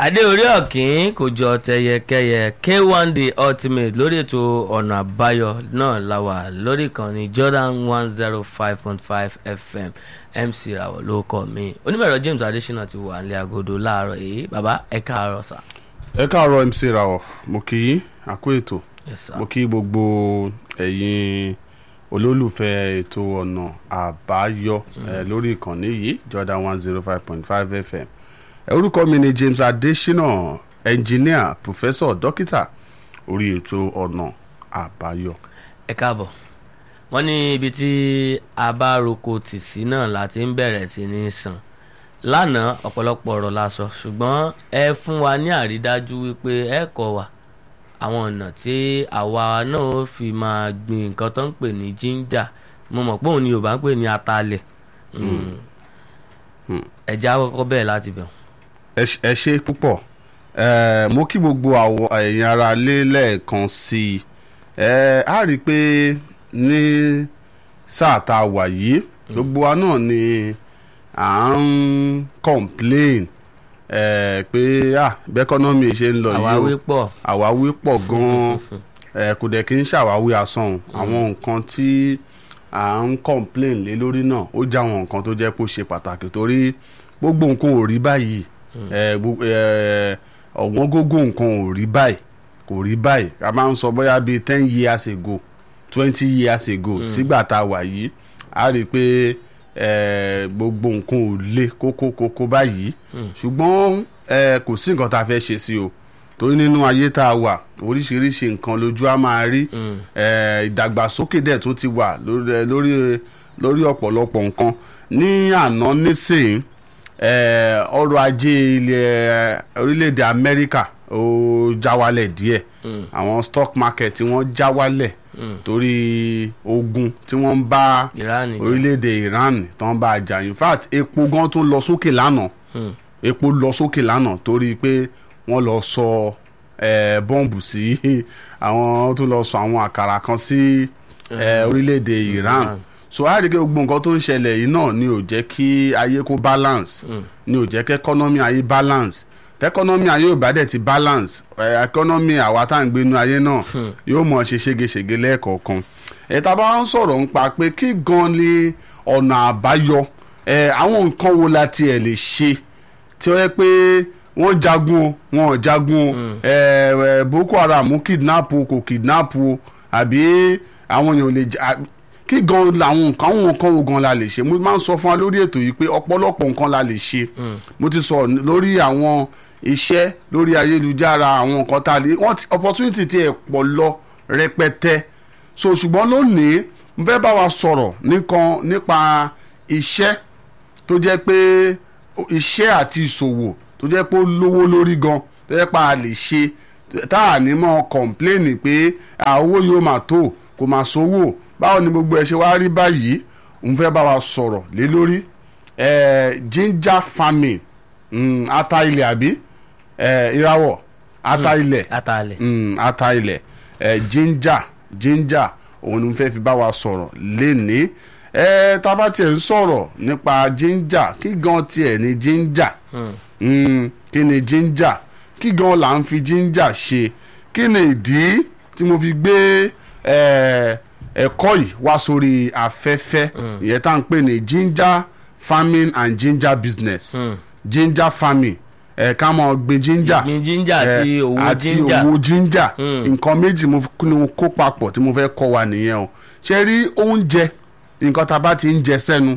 adé orí ọ̀kín kò jọ tẹyẹkẹyẹ k1 the ultimate lórí ètò ọ̀nà àbáyọ náà la wà lórí ìkànnì jordan one zero five point five fm mc rawọ ló kọ mi onímọ̀ẹ̀rọ james adesina ti wà nílé agodo láàárọ̀ yìí bàbá ẹ káàárọ̀ sà. ẹ káàárọ̀ mc rawọ mo kì í àkó ètò Yes, sir. mo kí gbogbo ẹ̀yin olólùfẹ́ ètò ọ̀nà àbáyọ ẹ, lórí ìkànnì yìí jordan one zero five point five fm ẹ, orúkọ mi ni james adesina engineer professor dókítà orí ètò ọ̀nà àbáyọ. ẹ káàbọ̀ wọ́n ní ibi tí a bá roko tì sí náà láti ń bẹ̀rẹ̀ sí ní sàn lánàá ọ̀pọ̀lọpọ̀ ọ̀rọ̀ la sọ ṣùgbọ́n ẹ fún wa ní àrídájú wípé ẹ kọ́ wa àwọn ọ̀nà tí àwa náà ó fi máa gbin nǹkan tó ń pè ní jíńjà mo mọ̀ pé òun ni yorùbá ń pè ní atalẹ̀ Mm. Hmm. ẹ já kọ́kọ́ bẹ́ẹ̀ láti bẹ̀. ẹ ṣe- ẹ ṣe púpọ̀ ẹ mo kí gbogbo àwọn ẹ̀yin ara lé lẹ́ẹ̀kan sí i ẹ á rí i pé ní sáà tá a wà yìí gbogbo wa náà ni à ń complain ẹ pé ah bẹ́kọ́nọ́mì ṣe ń lọ yìí àwáwí o pọ̀ àwáwí pọ̀ gan-an ẹ kò dẹ̀ kí n ṣàwáwí asán o. àwọn nǹkan tí à ń complain lé lórí náà ó jẹ́ àwọn nǹkan tó jẹ́ pé ó ṣe pàtàkì torí gbogbo nǹkan ò rí báyìí ẹ, gbogbo- ẹ, ọ̀wọ́n gógó nǹkan ò rí báyìí kò rí báyìí a máa ń sọ bóyá bíi ten years ago twenty years ago sígbà tá a wà yìí a rí i pé ẹ, gbogbo nǹkan ò le kókó kókó báyìí ṣùgbọ́n ẹ, kò sí nǹkan tá a fẹ́ ṣe sí o torí nínú ayé tá a wà oríṣiríṣi nǹkan lójú á máa rí ẹ, ìdàgbàsókè dẹ̀ tún ti wà lórí lórí lórí ọ̀pọ̀lọpọ̀ nǹkan ní àná nísìnyí eh, ọrọ̀ ajé ilẹ̀ orílẹ̀-èdè amẹ́ríkà ó já wálẹ̀ díẹ̀ àwọn stock market tí wọ́n já wálẹ̀ torí ogun tí wọ́n ń bá ìránì jẹ́. orílẹ̀-èdè iran tó ń bá a jà in fact epo gan tún lọ sókè lánàá Hmm. epo lọ sókè lánàá torí pé wọ́n lọ sọ eh, bọ́ǹbù sí àwọn tó lọ sọ àwọn àkàrà kan sí eh, orílẹ̀-èdè iran Iran. so a rí i pé gbogbo nǹkan tó ń ṣẹlẹ̀ yìí náà ni ò jẹ́ kí ayé kó balance ni ò jẹ́ kí economy ayé balance tẹkọnọmì ayé ò bá dẹ̀ ti balance ẹ economy àwa tá à ń gbénu ayé náà yóò mọ̀ ṣe ségesège lẹ́ẹ̀kọ̀ọ̀kan ẹ tá a bá ń sọ̀rọ̀ ń pa pé kí gan ni ọ̀nà àbáyọ ẹ àwọn nǹkan wo la tiẹ̀ lè ṣe tí ó yẹ pé wọ́n jagun o wọn ò jagun o ẹ ẹ boko haram kidnap o kò kidnap o àbí àwọn èèyàn ò lè jà kí gan làwọn nǹkan àwọn nǹkan wo gan la lè ṣe mo máa ń sọ fún wa lórí ètò yìí pé ọ̀pọ̀lọpọ̀ nǹkan la lè ṣe mo ti sọ lórí àwọn iṣẹ́ lórí ayélujára àwọn nǹkan tá a lè wọ́n ti opportunity ti ẹ̀ pọ̀ lọ rẹpẹtẹ so ṣùgbọ́n lónìí mo fẹ́ bá wa sọ̀rọ̀ nìkan nípa iṣẹ́ tó jẹ́ pé iṣẹ́ àti ìṣòwò tó jẹ́ pé ó lówó lórí gan tó jẹ́ pé a lè ṣe tá a ní mọ́ kọ̀ǹpléènì pé à, owó yóò máa tó kò máa sówó báwo ni gbogbo ẹ ṣe wá rí báyìí òun fẹ́ bá wa sọ̀rọ̀ lé lórí eh, ginger farming mm, ata ilẹ̀ àbí eh, ìràwọ̀ ata ilẹ̀ atalẹ̀ mm, ata ilẹ̀ eh, ginger ginger òun ni mo fẹ́ fi bá wa sọ̀rọ̀ lénìí eh, tá a bá tiẹ̀ ń sọ̀rọ̀ nípa ginger kí gan tiẹ̀ ni ginger mm, kí ni ginger kí gan là ń fi ginger ṣe kí ni ìdí tí mo fi gbé eh, ẹ̀kọ́ yìí wá sórí afẹ́fẹ́ ìyẹn tá à ń pè ní ginger farming and ginger business Hmm. ginger farming ẹ̀ ká mọ̀ gbin ginger ìgbín jíńjà àti Eh, òwò àti jíńjà owó ginger Mm. nǹkan méjì mo fi- ni mo kó papọ̀ tí mo fẹ́ kọ́ wa nìyẹn o ṣe rí oúnjẹ nǹkan tá a bá ti ń jẹ sẹ́nu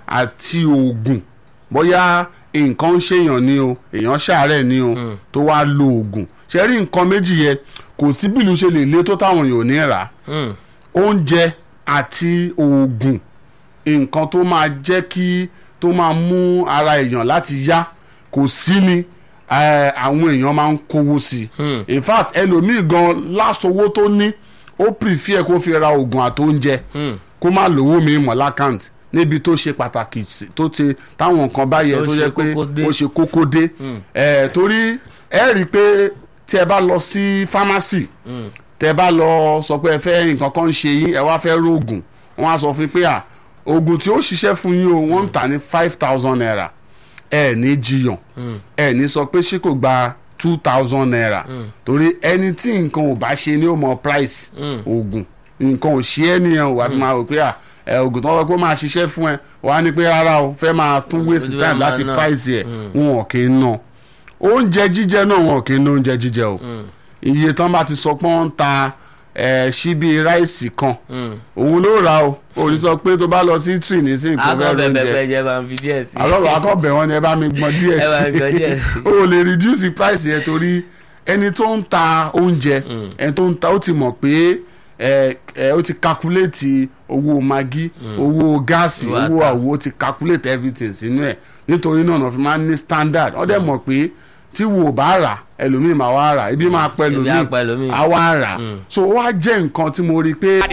àti oògùn bóyá nǹkan ń ṣèyàn ni o èèyàn ṣàárẹ̀ ni o tó wá lo oògùn ṣe rí nǹkan méjì yẹn kò sí bílù ṣe lè lé tó táwọn èèyàn ò ní rà á Hmm. oúnjẹ àti oògùn nǹkan tó máa jẹ́ kí tó máa mú ara èèyàn láti yá kò sí ni eh, àwọn èèyàn máa ń kówó sí Hmm. i in fact ẹlòmíì gan lásòwò tó ní ó prefer kó fi ra oògùn àti oúnjẹ Hmm. kó má lówó mi mọ̀ lákàntì níbi tó ṣe pàtàkì sí- tó ti táwọn nǹkan báyẹn Tó tó ṣe jẹ́ pé kókó dé. ó ṣe kókó dé Eh, torí ẹ rí i pé tí ẹ bá lọ sí pharmacy Hmm. tẹ bá lọ sọ pé ẹ fẹ́ nǹkan kan ń ṣe yín ẹ wá fẹ́ róògùn wọ́n á sọ fún yín pé à oògùn tí ó ṣiṣẹ́ fún yín o wọ́n ń tà ní five thousand naira ẹ ní jiyàn Mm. ẹ ní sọ pé ṣé kò gba two thousand naira torí ẹni tí nǹkan ò bá ṣe ni ó mọ price Mm. oògùn nǹkan ò ṣe é nìyẹn ò wá fi máa rò pé à ẹ oògùn tó wọ́n pé ó máa ṣiṣẹ́ fún ẹ wàá ní pé rárá o fẹ́ máa tún waste Ojú ẹ̀ time máa láti ná. price ẹ̀ wọn ò kì í ná oúnjẹ jíjẹ náà wọn ò kì í ná oúnjẹ jíjẹ o Mm. iye tán bá ti sọ pé wọ́n ń ta ẹ̀ ṣíbí ráìsì kan Mm. òun ló rà o òun sọ pé tó bá lọ sí tree ní sí nǹkan akọ fẹ́ bẹbẹ lóúnjẹ bẹjẹ bá ń fi díẹ̀ sí. àlọ́rọ̀ akọ́bẹ̀ wọn ni ẹ bá mi gbọ́n díẹ̀ Ẹ bá mi gbọ́n díẹ̀ sí sí. i o lè reduce the price yẹn torí ẹni tó ń ta oúnjẹ ẹni tó ń ta ó ti mọ̀ pé ẹ ẹ ó ti calculate owó magi owó gáàsì Owó owó ata. àwo ó ti calculate everything sínú ẹ̀ nítorí náà náà fi máa ń ní standard ó dẹ̀ mọ̀ pé tí wo bá rà ẹlòmíì máa wá rà ibi máa pẹ́ Ebi á pa ẹlòmíì. lòmíì á wá rà so ó wá jẹ́ nǹkan tí mo rí i pé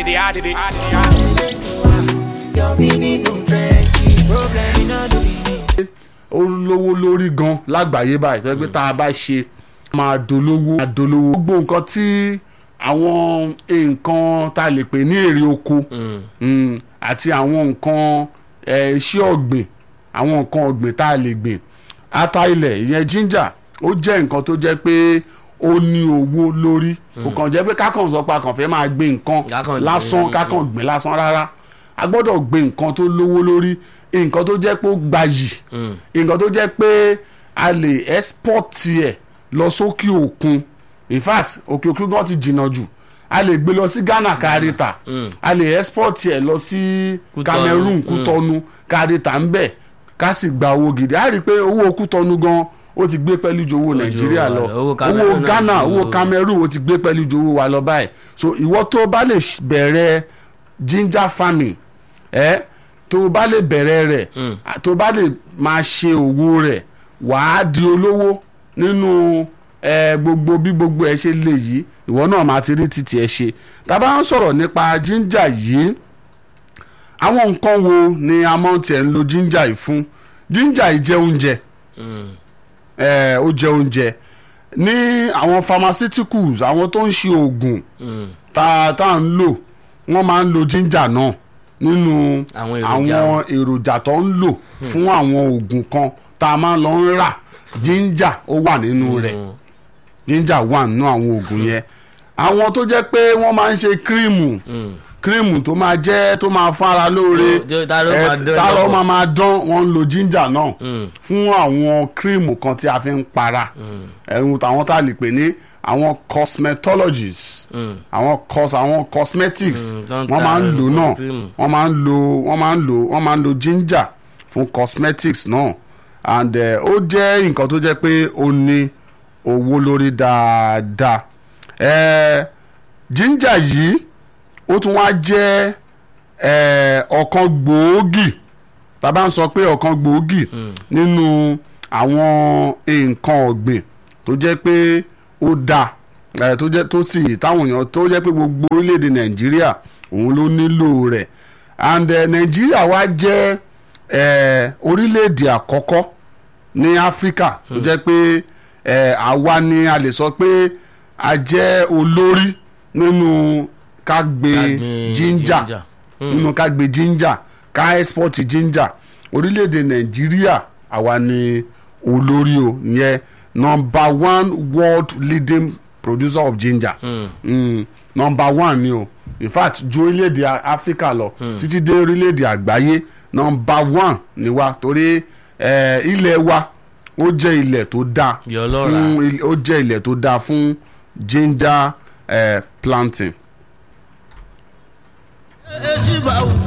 Your meaning no trenches. Problem in all the meaning. ó lówó lórí gan lágbàáyé báyìí tó yẹ pé tá a bá ṣe máa dolówó máa dolówó gbogbo nǹkan tí àwọn nǹkan tá a lè pè ní èrè oko Mm. mm, àti àwọn nǹkan eh, iṣẹ́ ọ̀gbìn àwọn nǹkan ọ̀gbìn tá a lè gbìn ata ilẹ̀ ìyẹn ginger ó jẹ́ nǹkan tó jẹ́ pé ó ní owó lórí kò kàn jẹ́ pé kákan sọ pé a kàn fẹ́ máa gbé nǹkan Kákan gbìn, lásán mm, kákan gbìn lásán rárá a gbọ́dọ̀ gbé nǹkan tó lówó lórí nǹkan tó jẹ́ pé ó gbayì Mm. nǹkan tó jẹ́ pé a lè export ẹ̀ lọ sókè òkun in fact òkè òkun gan ti jìnnà jù a lè gbé lọ sí Ghana káríta Mm. a lè export ẹ̀ lọ sí Kútọ́nù, Cameroon mm. Kútọ́nù káríta ń bẹ̀ ká sì gba owó gidi a rí i pé owó Kútọ́nù gan ó ti gbé pẹ́lú ju owó ju Nàìjíríà owó lọ wa lọ. Owó owó Cameroon náà Ghana ju owó owó- Cameroon ó ti gbé pẹ́lú ju owó wa lọ báyìí so ìwọ tó bá lè ṣ- bẹ̀rẹ̀ ginger farming ẹ tó o bá lè bẹ̀rẹ̀ rẹ̀ Mm. tó o bá lè máa ṣe òwò rẹ̀ wàá di olówó nínú ẹ gbogbo bí gbogbo ẹ ṣe lè yìí ìwọ náà máa ti rí títì ẹ ṣe tá a bá ń sọ̀rọ̀ nípa ginger yìí àwọn nǹkan wo ni a máa ń tiẹ̀ ń lo ginger yìí fún ginger yìí jẹ́ oúnjẹ Mm. ẹ ó jẹ́ oúnjẹ ní àwọn pharmaceuticals àwọn tó ń ṣe oògùn Mm. tá tá à ń lò wọ́n máa ń lo ginger náà nínú Àwọn èròjà àwọn èròjà tó ń lò fún àwọn oògùn kan tá a máa ń lọ ń rà ginger ó wà nínú rẹ̀ Mm. ginger wà nínú àwọn oògùn yẹn àwọn tó jẹ́ pé wọ́n máa ń ṣe kírímù Mm. kírímù tó máa jẹ́ tó máa fara lóore Tó- tá ló ẹ, máa dán tá ló lọ́pọ̀. máa máa dán wọ́n ń lo ginger náà Mm. fún àwọn kírímù kan tí a fi ń para ẹ̀rù táwọn tá a lè pè ní àwọn cosmetologists Mm. àwọn cos àwọn cosmetics Mm, tó ń wọ́n ta máa ń lò náà cream. wọ́n máa ń lo wọ́n máa ń lo wọ́n máa ń lo ginger fún cosmetics náà and eh, ó jẹ́ nǹkan tó jẹ́ pé ó ní owó lórí dáadáa eh, ginger yìí ó tún wá jẹ́ eh, ọ̀kan gbòógì tá a bá ń sọ pé ọ̀kan gbòógì nínú àwọn nǹkan ọ̀gbìn tó jẹ́ pé ó dáa ẹ tó jẹ́ tó sì táwọn èèyàn tó jẹ́ pé gbogbo orílẹ̀-èdè nàìjíríà òun ló nílò rẹ̀ and eh, nàìjíríà wá jẹ́ eh, orílẹ̀-èdè àkọ́kọ́ ní áfíríkà tó jẹ́ pé eh, àwa ni a lè sọ pé a jẹ́ olórí nínú ká gbé Ká gbin ginger ginger. nínú ká gbé ginger ká export ginger orílẹ̀-èdè nàìjíríà àwa ni olórí o ìyẹn number one world leading producer of ginger Mm. mm, number one ni o in fact ju orílẹ̀-èdè A- áfíríkà lọ títí dé orílẹ̀-èdè àgbáyé number one ni wa torí eh, ilẹ̀ wa ó jẹ́ ilẹ̀ tó dáa Yọ lọ́ra. fún il- ó jẹ́ ilẹ̀ tó dáa fún ginger eh, planting. ejiba ugbe